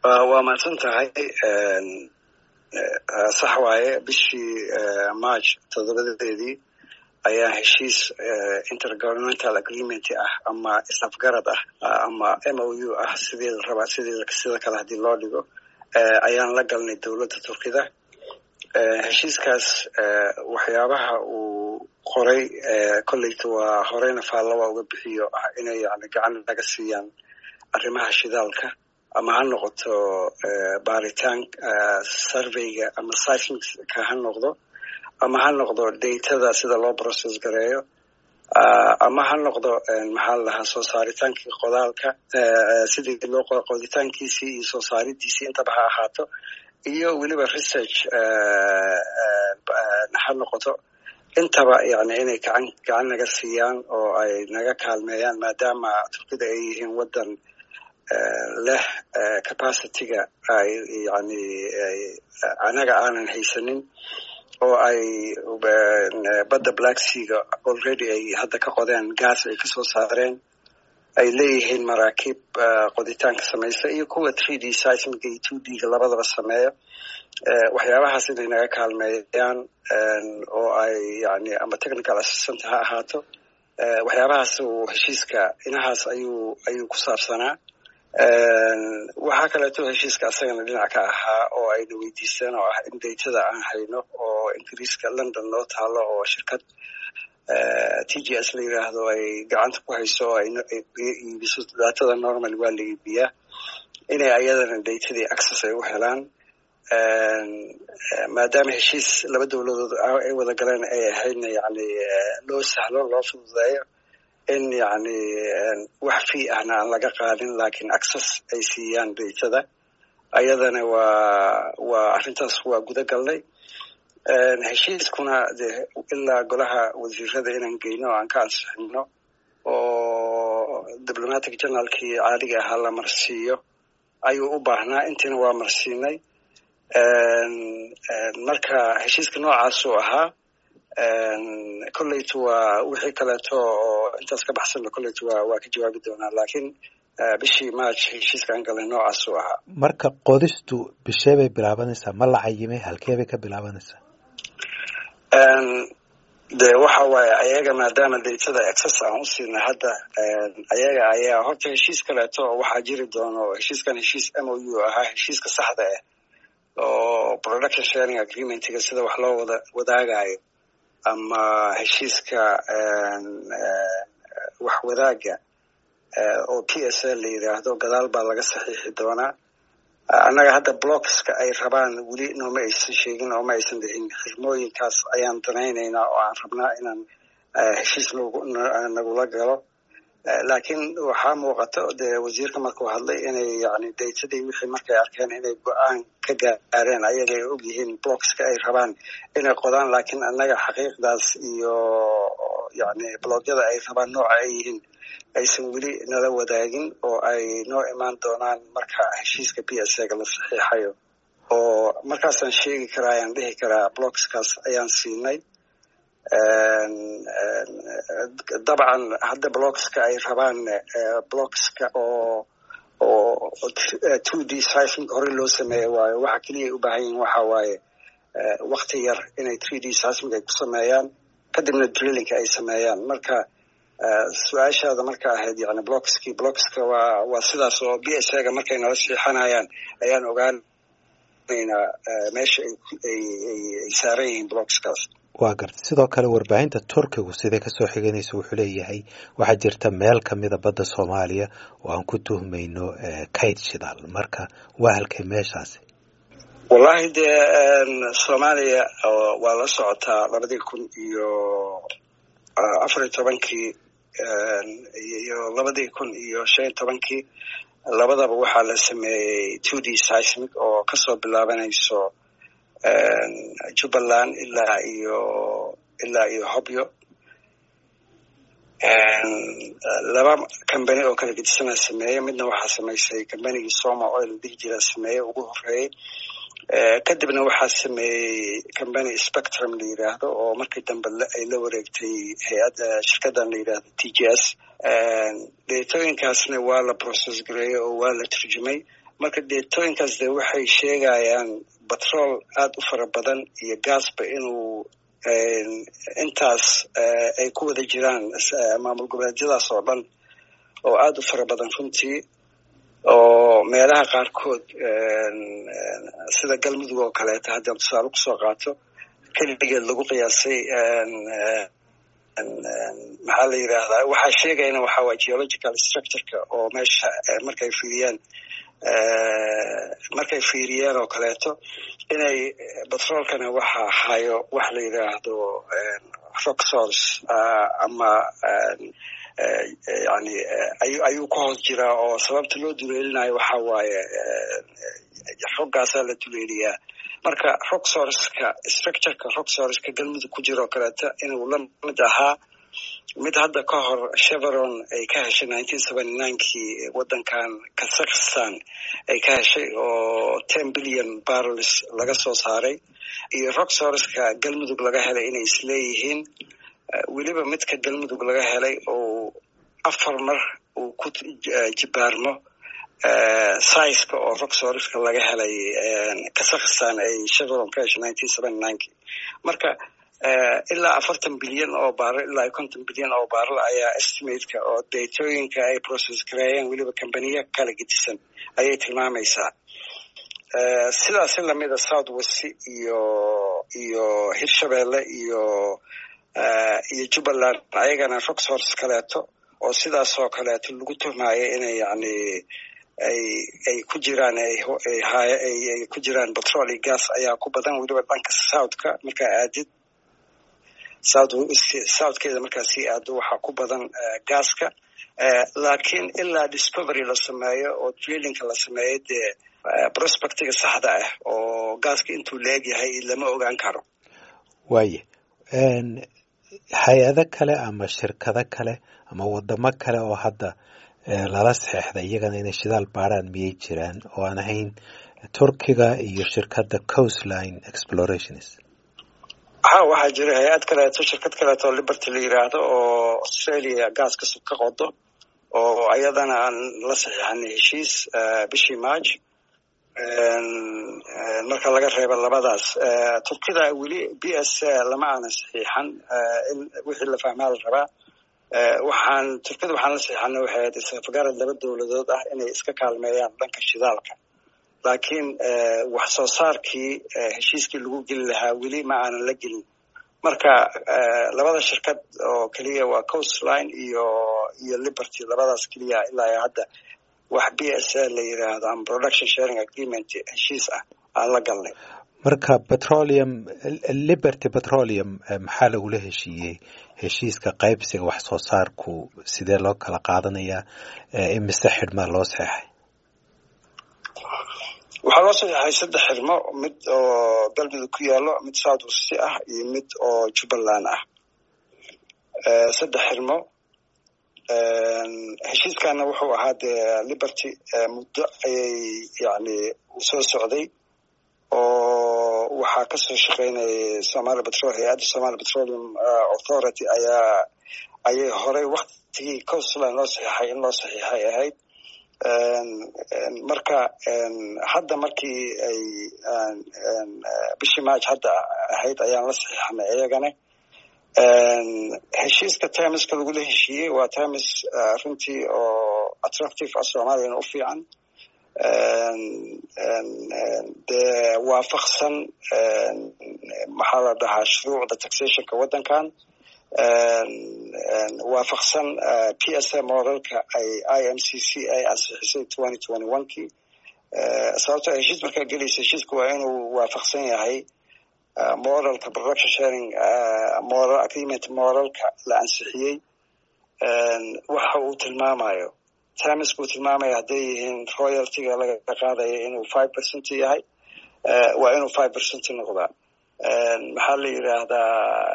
waa mahadsan tahay sax waaye bishii march toddobadeedii ayaa heshiis intergovernmental agreement ah ama isafgarad ah ama m o u ah sidii la rabaa sidii sida kale haddii loo dhigo ayaan la galnay dowladda turkida heshiiskaas waxyaabaha uu qoray kolleyta waa horeyna faalla waa uga bixiyo ah inay yani gacan naga siiyaan arrimaha shidaalka ama ha noqoto baaritaan surveyga ama seismicka ha noqdo ama ha noqdo datada sida loo process gareeyo ama ha noqdo maxaa la dhahaa soo saaritaankii qodaalka sidii loo qoditaankiisii iyo soo saaridiisii intaba ha ahaato iyo weliba research ha noqoto intaba yani inay gacan gacan naga siiyaan oo ay naga kaalmeeyaan maadaama turkida ay yihiin waddan leh capacityga ay yani anaga aanan haysanin oo ay badda black seaga already ay hadda ka qodeen gas ay kasoo saareen ay leeyihiin maraakiib qoditaanka samaysa iyo kuwa three d seismiga iyo two d ga labadaba sameeya waxyaabahaas inay naga kaalmeeyaan oo ay yani ama technical assistant ha ahaato waxyaabahaas uu heshiiska inahaas ayuu ayuu ku saabsanaa waxaa kaleeto heshiiska asagana dhinac ka ahaa oo ayna weydiisteen oo ah in datada aan hayno oo ingiriiska london loo taalo oo shirkad t g s la yiraahdo ay gacanta ku hayso oo ay iibiso datada normal waa la iibiyaa inay ayadana datadii access ay u helaan maadaama heshiis laba dowladood ay wada galeen ay ahaydna yani loo sahlo loo fududeeyo in yani wax fii ahna aan laga qaadin lakin access ay siiyaan datada ayadana waa waa arrintaas waa guda galnay heshiiskuna de ilaa golaha wasiirada inaan geyno o aan ka ansixino oo diplomatic generalkii caadiga ahaa la marsiiyo ayuu u baahnaa intiina waa marsiinay marka heshiiska noocaasuu ahaa kolleytu waa wixii kaleeto oo intaas ka baxsanna kolleytu waa waa ka jawaabi doonaa lakiin bishii march heshiiskaan galay noocaasuu ahaa marka qodistu bishee bay bilaabanaysaa ma la cayimay halkee bay ka bilaabanaysaa de waxa waaye ayaga maadaama datada access aan u siinay hadda ayaga ayaa horta heshiis kaleeto waxaa jiri doono heshiiskan heshiis m o u ahaa heshiiska saxda ah oo production sharing agreementga sida wax loo wada wadaagayo ama heshiiska wax wadaaga oo p s l la yiraahdo gadaal baa laga saxiixi doonaa annaga hadda blockska ay rabaan weli nooma aysan sheegin oo ma aysan dhihin xirmooyinkaas ayaan danaynaynaa oo aan rabnaa inaan heshiis nagula galo laakiin waxaa muuqata dee wasiirka markuu hadlay inay yani datadii wixii markay arkeen inay go-aan ka gaareen ayaga ay og yihiin blockska ay rabaan inay qodaan laakiin annaga xaqiiqdaas iyo yani bloogyada ay rabaan nooca ay yihiin aysan weli nala wadaagin oo ay noo imaan doonaan marka heshiiska b s ga la saxiixayo oo markaasaan sheegi karaa ayaan dhihi karaa blockskaas ayaan siinay dabcan hadda blockska ay rabaan blockska oo oo two d seismic hore loo sameeya waayo waxa keliya ay u baahan yihin waxa waaye wakti yar inay three d seismic ay ku sameeyaan kadibna drillinka ay sameeyaan marka su-aashaada marka ahayd yani blockski blockska waa waa sidaas oo b s ga markay nala siixanayaan ayaan ogaanaynaa meesha ay saaran yihiin blockskaas waa garta sidoo kale warbaahinta turkigu siday kasoo xiganaysa wuxuu leeyahay waxaa jirta meel kamida badda soomaaliya oo aan ku tuhmayno kayd shidaal marka waa halkay meeshaasi wallahi dee soomaaliya waa la socotaa labadii kun iyo afar iyo tobankii iyo labadii kun iyo shan iyo tobankii labadaba waxaa la sameeyey two d seismic oo kasoo bilaabanayso jubbaland ilaa iyo ilaa iyo hobyo laba combany oo kala gedisana sameeyey midna waxaa samaysay combanygii soma oil dhihi jira sameeyey ugu horeeyey kadibna waxaa sameeyey combany spectrum la yiraahdo oo markii dambe ay la wareegtay hay-adda shirkadan la yidhaahdo t g s deetooyinkaasna waa la process gareeyey oo waa la turjumay marka deetooyinkaas de waxay sheegayaan batrool aada u fara badan iyo gaasba inuu intaas ay ku wada jiraan maamul goboleedyadaas oo dhan oo aada u fara badan runtii oo meelaha qaarkood sida galmudug oo kaleeto haddaan tusaale kusoo qaato keligeed lagu qiyaasay maxaa la yidhaahdaa waxaa sheegayana waxaa waa geological structureka oo meesha markay fiiriyaan markay fiiriyeen oo kaleeto inay batroolkana waxa hayo wax la yidhaahdo rock source ama yani ayuu ka hoos jiraa oo sababta loo duleelinayo waxa waaye roggaasaa la duleeliyaa marka rock sourceka structureka rock sourceka galmudug ku jira oo kaleeto inuu la mid ahaa mid hadda ka hor cheveron ay ka heshay nineteen seventy ninekii waddankan kazakhstan ay ka heshay oo ten billion barrels laga soo saaray iyo rock sourceka galmudug laga helay inay isleeyihiin weliba midka galmudug laga helay oo afar mar uu ku jibaarmo sizeka oo rock sourceka laga helay kazakhstan ay cheveron ka heshay nineteen seventy ninekii marka ilaa afartan bilyan oo baarl ilaa konton bilyan oo baarl ayaa estimateka oo datooyinka ay process gareeyeen weliba combaniya kala gedisan ayay tilmaamaysaa sidaasi lamida south west iyo iyo hirshabeelle iyo iyo jubbaland ayagana rock source kaleeto oo sidaas oo kaleeto lagu tuhmaayo inay yani ay ay ku jiraan ay ku jiraan petrol iyo gas ayaa ku badan weliba dhanka southka markaa aadid south southkeeda markaa sii aado waxaa ku badan gaaska laakiin ilaa discovery la sameeyo oo drillingka la sameeyo dee prospectiga saxda ah oo gaaska intuu la egyahay lama ogaan karo waaya hay-ado kale ama shirkado kale ama wadamo kale oo hadda lala saxeexda iyagana inay shidaal baaraan miyay jiraan oo aan ahayn turkiga iyo shirkadda coastline explorations ha waxaa jira hay-ad kaleeto shirkad kaleeto liberty la yiraahdo oo australia gaaska ka qodo oo ayadana aan la saxiixanay heshiis bishii march marka laga reebo labadaas turkida weli b s lama aanan saxiixan wixii la fahmaa la rabaa waxaan turkida waxaan la saxiixanay waxay ahayd isafgarad laba dowladood ah inay iska kaalmeeyaan dhanka shidaalka laakiin wax soo saarkii heshiiskii lagu geli lahaa weli ma aanan la gelin marka labada shirkad oo keliya waa coastline iyo iyo liberty labadaas keliya ilaa hadda wax b s a la yiraahdo ama production sharing agreement heshiis ah aan la galnay marka petroleum liberty petroleum maxaa lagula heshiiyey heshiiska qaybsiga wax soo saarku sidee loo kala qaadanayaa imise xidhmaa loo seexay waxaa loo saxeexay saddex xirmo mid oo galmudug ku yaalo mid south west ah iyo mid oo jubbaland ah saddex xirmo heshiiskana wuxuu ahaa dee liberty muddo ayay yani soo socday oo waxaa kasoo shaqeynayay somali petrol hay-adda somali petroleum authority ayaa ayay horey waktigii coastline loo saxiixay in loo saxiixay ahayd marka hadda markii ay bishii march hadda ahayd ayaan la saxiixanay iyagana heshiiska termiska lagula heshiiyey waa termis runtii oo attractive ah soomaaliyana u fiican dee waafaqsan maxaa la dhahaa shuruucda taxationka waddankan waafaqsan p s a moralka ay i m c c ay ansixisay twenty twenty one kii sababtoo heshiis markaa gelaysa heshiiska waa inuu waafaqsan yahay moralka production sharing moral agreement moralka la ansixiyey waxa uu tilmaamayo termiska uu tilmaamaya hadday yihiin royaltyga laga qaadaya inuu five percent yahay waa inuu five percent noqdaa maxaa la yidhaahdaa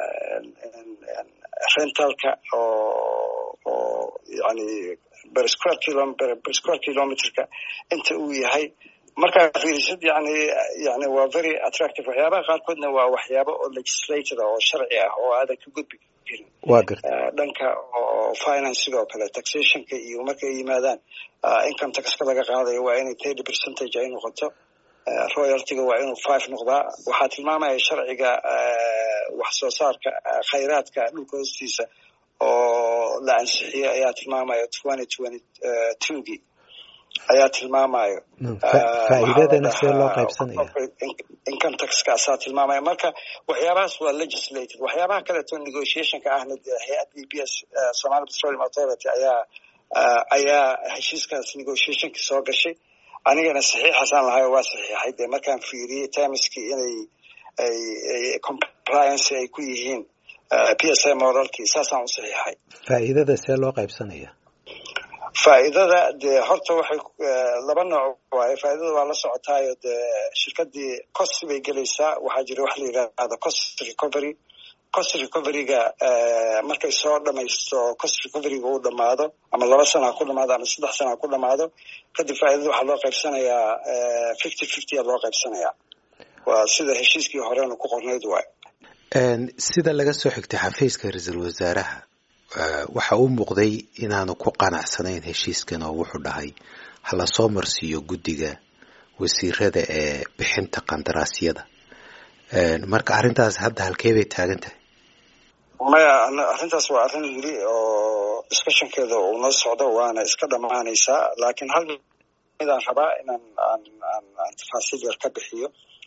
rentalka oo oo yani bersquare kilo bersquare kilometerka inta uu yahay markaa fiirisid yani yani waa very attractive waxyaabaha qaarkoodna waa waxyaabo oo legislator oo sharci ah oo aadan ka gudbi karin waa garta dhanka oo finance sidoo kale taxationka iyo markay yimaadaan income taxka laga qaadayo waa inay thirty percentage ay noqoto royaltyga waa inuu five noqdaa waxaa tilmaamaya sharciga wax soo saarka khayraadka dhulka hoostiisa oo la ansixiyey ayaa tilmaamaya twenty twenty twogii ayaa tilmaamayo faa'iidadana see loo qaybsanaya income taxkaasaa tilmaamaya marka waxyaabahaas waa legislated waxyaabaha kaleeto negotiationka ahna dee hay-ad b b s somali petroleum authority ayaa ayaa heshiiskaas negotiationka soo gashay anigana saxiixasaan lahay oo waa saxiixay dee markaan fiiriyey termiskii inay ay compliance ay ku yihiin p s a moralkii saasaan u saxiixay faa'iidada see loo qaybsanaya faa'iidada dee horta waxay laba nooc waaye faa'iidada waa la socotaayo dee shirkadii cost bay gelaysaa waxaa jira wax la yidhaahdo cost recovery cost recoveryga markay soo dhamaysto cost recoveryga uu dhamaado ama laba sana ha ku dhamaado ama saddex sana ha ku dhamaado kadib faa'iidada waxaa loo qaybsanayaa fifty fifty a loo qaybsanayaa waa sida heshiiskii horena ku qornayd waay sida laga soo xigtay xafiiska ra-iisul wasaaraha waxa uu muuqday inaanu ku qanacsanayn heshiiskan oo wuxuu dhahay hala soo marsiiyo guddiga wasiirada ee bixinta qandaraasyada marka arrintaas hadda halkee bay taagan tahay maya arrintaas waa arrin weli oo discussionkeeda uu noo socdo waana iska dhammaanaysaa laakiin hal midaan rabaa inaan aan aan aan tafaasiil yar ka bixiyo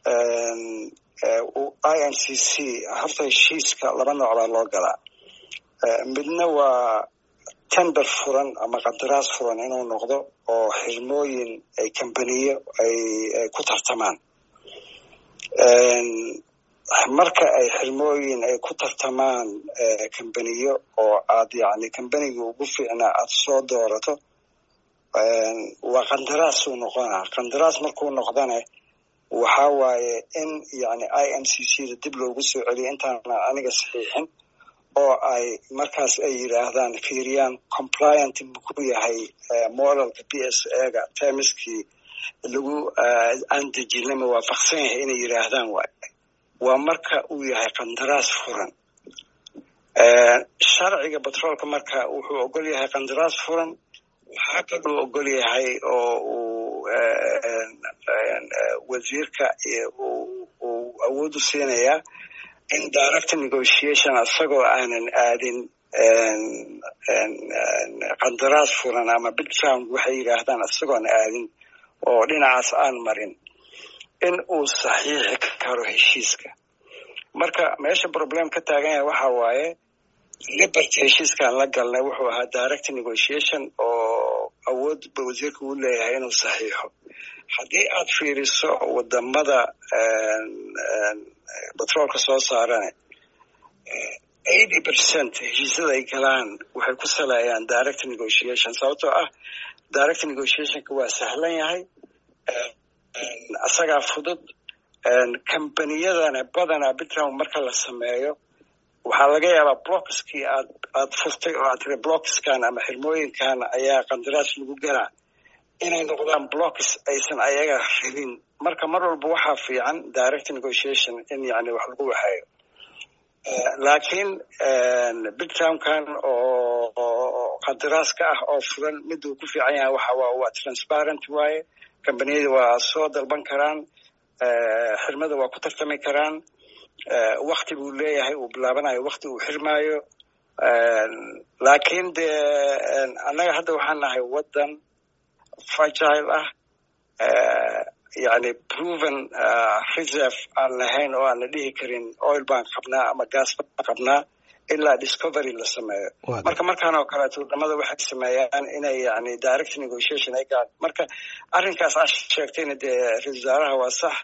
i n c c horta heshiiska laba nooc baa loo galaa midna waa tender furan ama qandaraas furan inuu noqdo oo xirmooyin ay kambaniyo ay ku tartamaan marka ay xirmooyin ay ku tartamaan kambaniyo oo aad yacni kambaniga ugu fiicnaa aad soo doorato waa qandaraasuu noqonaa qandaraas markuu noqdane waxa waaye in yani i m c c da dib loogu soo celiyo intaana aniga saxiixin oo ay markaas ay yidhaahdaan fiiriyaan compliant muku yahay moralka p s ega termiskii lagu aan dejina ma waafaqsan yahay inay yidhaahdaan waay waa marka uu yahay qandaraas furan sharciga batroolka marka wuxuu ogol yahay qandaraas furan waxaa kaluu ogol yahay oo uu wasiirka uu awood u siinayaa in direct negotiation isagoo aanan aadin qandaraas furan ama bidround waxay yidhaahdaan isagoon aadin oo dhinacaas aan marin in uu saxiixi karo heshiiska marka meesha problem ka taagan yahay waxa waaye liberty heshiiskaan la galnay wuxuu ahaa direct negotiation oo awood ba wasiirka uu leeyahay inuu saxiixo haddii aad fiiriso wadamada batroolka soo saarane eighty percent heshiisyada ay galaan waxay ku saleeyaan direct negotiation sababtoo ah direct negotiationka waa sahlan yahay isagaa fudud kambaniyadana badanaa bitrown marka la sameeyo waxaa laga yaabaa blockskii aad aad furtay oo aad tiri blockskan ama xirmooyinkan ayaa qandaraas lagu galaa inay noqdaan blocks aysan ayaga rabin marka mar walba waxaa fiican direct negotiation in yani wax lagu waxeeyo laakiin bittownkan oo qandaraaska ah oo furan miduu ku fiican yahay waxa waa transparent waaye kambaniyada waa soo dalban karaan xirmada waa ku tartami karaan wakti buu leeyahay uu bilaabanayo wakti uu xirmaayo laakiin dee annaga hadda waxaan nahay waddan fragile ah yani proven reserve aan lahayn oo aan la dhihi karin oil baan qabnaa ama gas baan qabnaa ilaa discovery la sameeyo marka markaan oo kaleeto wadamada waxay sameeyaan inay yani direct negotiation ay gaan marka arrinkaas aa sheegtayna dee ra-isul wasaaraha waa sax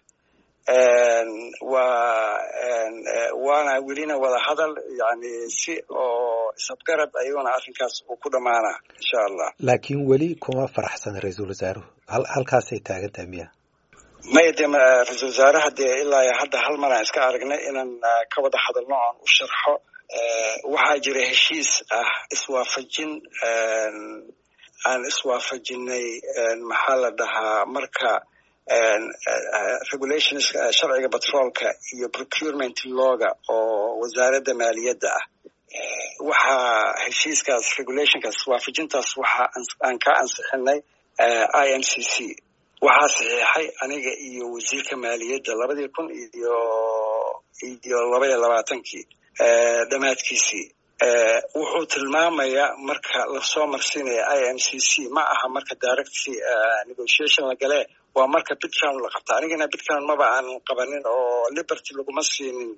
waa waana welina wada hadal yani si oo isabgarad ayuuna arrinkaas uu ku dhamaanaa insha allah laakiin weli kuma faraxsan ra-iisul wasaaruhu hal halkaasay taagan tahay miya maya dee ra-isul wasaaraha dee ilaa hadda hal mar aan iska aragnay inaan ka wada hadalno aan u sharxo waxaa jira heshiis ah iswaafajin aan iswaafajinay maxaa la dhahaa marka regulations sharciga batroolka iyo procurement looga oo wasaaradda maaliyadda ah waxaa heshiiskaas regulationkaas waafajintaas waxa aan ka ansixinay i m c c waxaa saxiixay aniga iyo wasiirka maaliyadda labadii kun iyo iyo laba iyo labaatankii dhammaadkiisii wuxuu tilmaamayaa marka lasoo marsiinaya i m c c ma aha marka direct negotiation la galee waa marka bitcown la qabta anigana bitcown maba aan qabanin oo liberty laguma siinin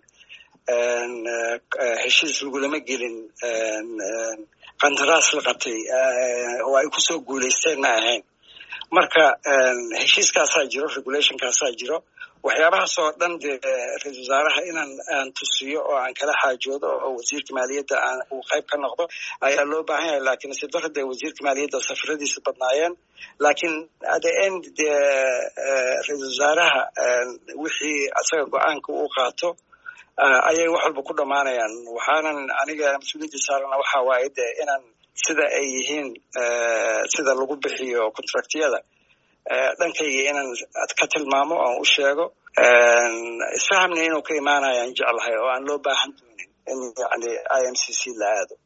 heshiis lagulama gelin qandaraas la qabtay oo ay kusoo guulaysteen ma ahayn marka heshiiskaasaa jiro regulationkaasaa jiro waxyaabahaas oo dhan dee ra-isul wasaaraha inaan aan tusiyo oo aan kala xaajoodo oo wasiirka maaliyadda aan uu qayb ka noqdo ayaa loo baahan yahay lakin nasiib darro dee wasiirka maaliyadda safaradiisa badnaayeen lakin at the end dee ra-isul wasaaraha wixii asaga go-aanka uu qaato ayay wax walba ku dhammaanayaan waxaanan aniga mas-uuliyadda saarana waxa waaye de inaan sida ay yihiin sida lagu bixiyo contractyada dhankayga inaan ka tilmaamo oan u sheego isfahamna inuu ka imaanayaan jeclahay oo aan loo baahan doonin in yani i m c c la aado